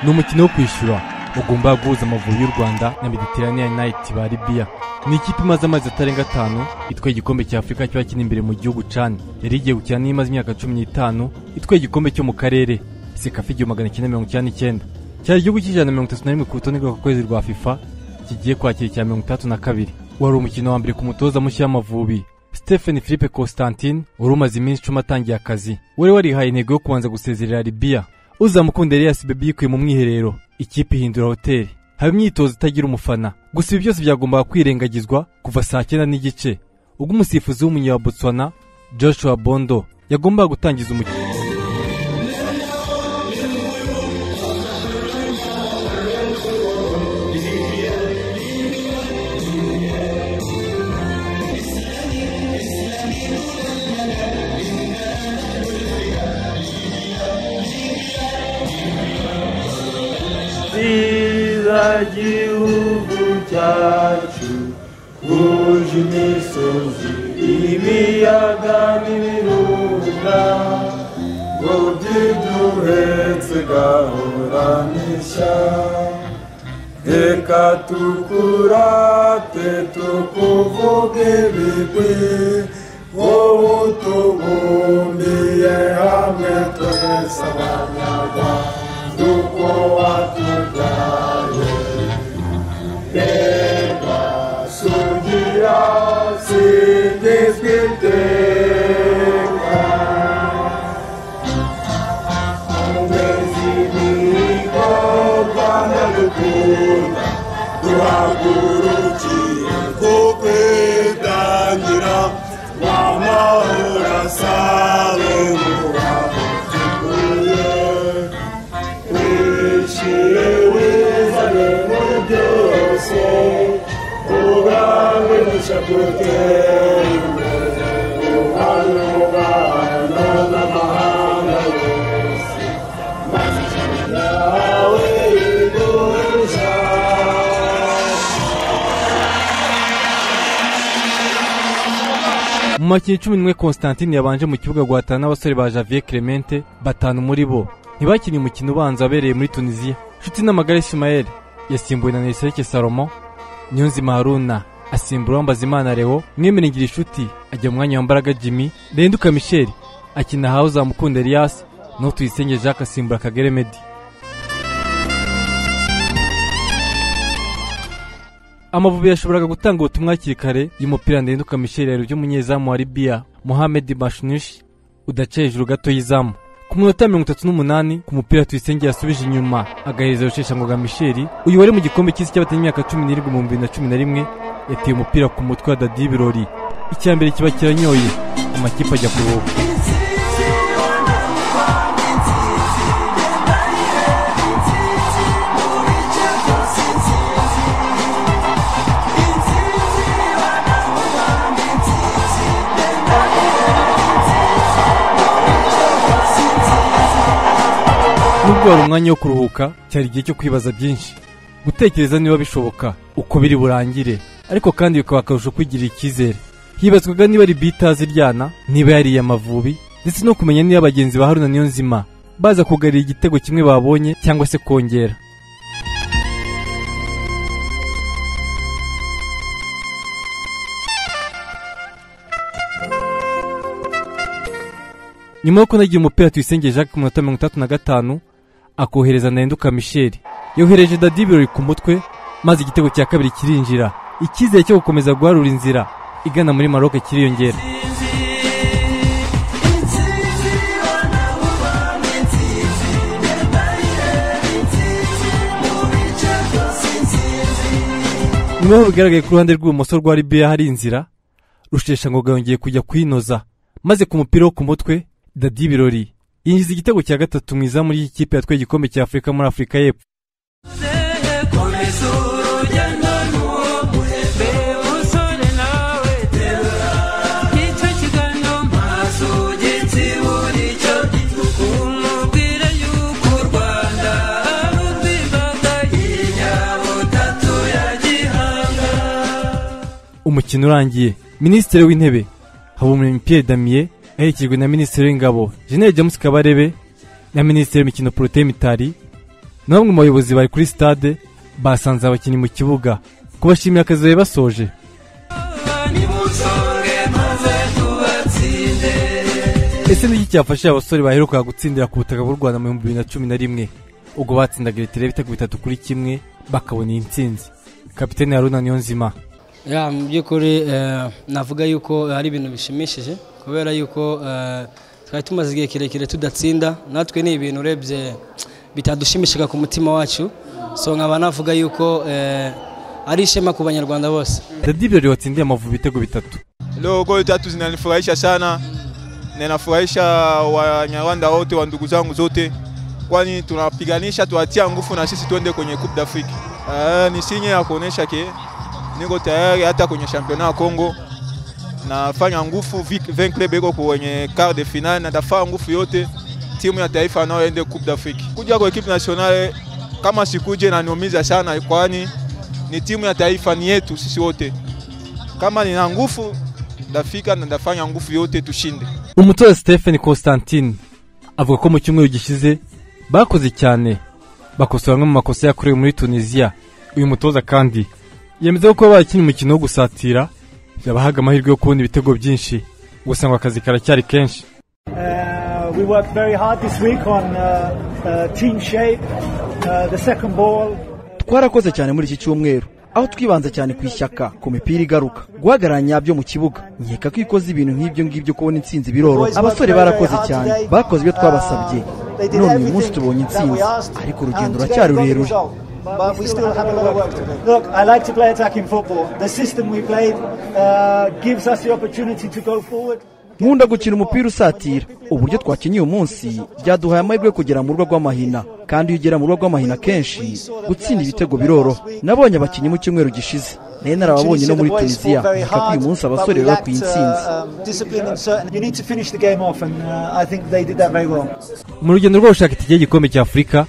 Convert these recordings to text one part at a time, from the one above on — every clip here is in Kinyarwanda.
ni umukino wo kwishyura ugomba guhuza amavubi y'u rwanda na mediterranean night ba libiya ni ikipe imaze amezi atarenga atanu itwaye igikombe cya afurika kiba kiri imbere mu gihugu cani yari igiye gukina n'imaze imyaka cumi n'itanu itwaye igikombe cyo mu karere sekafa igihumbi magana cyenda mirongo icyenda n'icyenda cyari igihugu cy'ijana na mirongo itatu na rimwe ku rutonde rw'akwezi rwa fifa kigiye kwakira icya mirongo itandatu na kabiri wari umukino wa mbere ku mutoza mushya w'amavubi Stephen Philippe Constantine wari umaze iminsi icumi atangiye akazi wari warihaye intego yo kubanza gusezerera Libya uzamukunda Elias Bebe yikuye mu mwiherero ikipe ihindura hoteli haba imyitozo itagira umufana gusa ibi byose byagombaga kwirengagizwa kuva saa cyenda n'igice ubwo umusifuzi w'umunya wa Botswana Joshua Bondo yagombaga gutangiza umukino Siza gihugu cyacu huje imisozi ibiyaga n'ibirunga ngo byiduhetse gahora n'ishya reka tukurate tukuvuge ibigwi wowe utubumbiye hamwe twese abanyarwanda uko watubyaye reka sugira singizwe iteka umurezi n'ikorwa n'agukunda duhagurukiye ko kwitangira wa mahoro asabe mubaho dukuye wishyire wizane mu byose ubwawe dushakuteye imbere ubuhanga ubana n'amahanga yose nawe igurishya mu makipe cumi n'imwe Constantine yabanje mu kibuga guhatana n'abasore ba Javier Clemente batanu muri bo ntibakiniye umukino ubanza wabereye muri Tunisia Nshuti n'amagara Ismael yasimbuwe na Nisereke Salomo Niyonzima Haruna asimbura Uwambazimana Leo Mwemerengira Inshuti ajya mu mwanya wa Mbaraga Jimmy Renduka Michel akina hawe uzamukunda Elias no Tuyisenge Jacques asimbura Kagere Meddy Amavubi yashoboraga gutanga ubutumwa hakiri kare y'umupira ndenduka Michel Yaribyo umunyezamu wa Libya Mohamed Bashnish udaca hejuru gato y'izamu ku minota mirongo itatu n'umunani ku mupira Tuyisenge yasubije inyuma agahereza Rusheshangoga Michel uyu wari mu gikombe cy'isi cy'abatari imyaka cumi n'irindwi mu bibiri na cumi na rimwe yateye umupira ku mutwe wa Dadi Birori icya mbere kiba kiranyoye amakipe ajya kuruhuka nubwo wari umwanya wo kuruhuka cyari igihe cyo kwibaza byinshi gutekereza niba bishoboka uko biri burangire ariko kandi bikaba akarusho kwigirira icyizere hibazwaga niba ari bita ziryana niba yariye amavubi ndetse no kumenya niba bagenzi ba haruna niyo nzima baza kugarira igitego kimwe babonye cyangwa se kongera nyuma yo kunagira umupira tuyisenge jacques ku minota mirongo itandatu na gatanu akohereza ndenduka michel yohereje dadi birori ku mutwe maze igitego cya kabiri kirinjira icyizere cyo gukomeza guharura inzira igana muri maroc kiriyongera nyuma y'aho bigaragaye ku ruhande rw'ibumoso rwa libiya hari inzira rusheshangoga yongeye kujya kuyinoza maze ku mupira wo ku mutwe dadi birori yinjiza igitego cya gatatu mu izamu ry'ikipe yatwaye igikombe cya afurika muri afurika y'epfo komeza urugendo n'uwo reba usore nawe terura nicyo kiganiro maso gitsibura icyo gitugu umubwire yuko u rwanda ari urw'imbaga y'inyabutatu ya gihanga umukino urangiye minisitiri w'intebe habumuremyi pierre damien aherekejwe na minisitiri w'ingabo jenerali james kabarebe na minisitiri w'imikino poroteye mitari na bamwe mu bayobozi bari kuri sitade basanze abakinnyi mu kibuga kubashimira akazi bari basoje nimunsonge maze tubatsinde ese n'iki cyafashije abasore baherukaga gutsindira ku butaka bw'u rwanda mu bihumbi bibiri na cumi na rimwe ubwo batsindaga leta ibitego bitatu kuri kimwe bakabona iyi ntsinzi kapitene haruna niyonzima ya mu by'ukuri eh, navuga yuko ari ibintu bishimishije kubera yuko eh, twari tumaze igihe kirekire tudatsinda natwe ni ibintu urebye bitadushimishaga ku mutima wacu so nkaba navuga yuko eh, ari ishema ku banyarwanda bose dadi birori watsindiye amavubi ibitego bitatu Leo goli tatu zinanifurahisha sana, na inafurahisha Wanyarwanda wote wa ndugu zangu zote, kwani tunapiganisha tuwatia nguvu na sisi tuende kwenye Coupe d'Afrique. Uh, ni sinye ya kuonesha ke niko tayari hata kwenye championnat ya Congo nafanya nguvu, vi- vin club iko kwenye quart de finale, natafaa nguvu yote timu ya taifa nao ende Coupe d'Afrique. Kuja kwa equipe nationale kama sikuje naniumiza sana, kwani ni timu ya taifa, ni yetu sisi wote. Kama nina nguvu ndafika na ndafanya nguvu yote tushinde. umutoza stephen constantine avuga ko mu cyumweru gishize bakoze cyane bakosora amwe mu makosa yakorewe muri tunisiya uyu mutoza kandi yemeza ko kuba barakina umukino wo gusatira yabahaga amahirwe yo kubona ibitego byinshi gusa ngo akazi karacyari kenshi Uh, we worked very hard this week on uh, uh, team shape, uh, the second ball. twarakoze cyane muri iki cyumweru aho twibanze cyane ku ishyaka ku mipira igaruka guhagarara nyabyo mu kibuga nkeka ko iyo ukoze ibintu nk'ibyo ngibyo kubona intsinzi biroroha abasore barakoze cyane bakoze ibyo twabasabye none uyu munsi tubonye intsinzi ariko urugendo ruracyari rurerure Look, I like to play attacking football. The system we played uh, gives us the opportunity to go forward. nkunda gukina umupira usatira uburyo twakinnye uyu munsi byaduhaye amahirwe yo kugera mu rugo rw'amahina kandi iyo ugera mu rugo rw'amahina kenshi gutsinda ibitego biroroha nabonye abakinnyi mu cyumweru gishize nayo narababonye no muri tunisiya nkeka ko uyu munsi abasore bari ku intsinzi You need to finish the game off, and uh, I think they did that very well. mu rugendo rwo gushaka itike y'igikombe cya afurika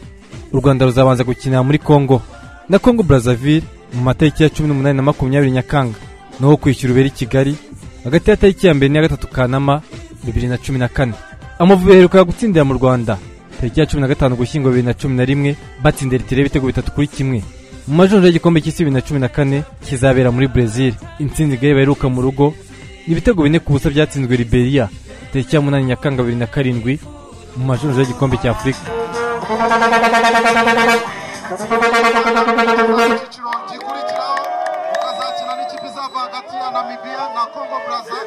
u rwanda ruzabanza gukinira muri kongo na kongo brazzaville mu matariki ya cumi n'umunani na makumyabiri nyakanga naho kwishyura ubera i kigali hagati ya tariki ya mbere n'iya gatatu kanama bibiri na cumi na kane amavubi aheruka gutsindira mu rwanda tariki ya cumi na gatanu gushyingo bibiri na cumi na rimwe batsindira itire y'ibitego bitatu kuri kimwe mu majonjora y'igikombe cy'isi bibiri na cumi na kane kizabera muri brezil intsinzi igare baheruka mu rugo ni ibitego bine ku busa byatsinzwe liberia tariki ya munani nyakanga bibiri na karindwi mu majonjora y'igikombe cya afurika icyiciro gikurikiraho ukazakina n'ikipe izava hagati ya namibiya na kongo brazza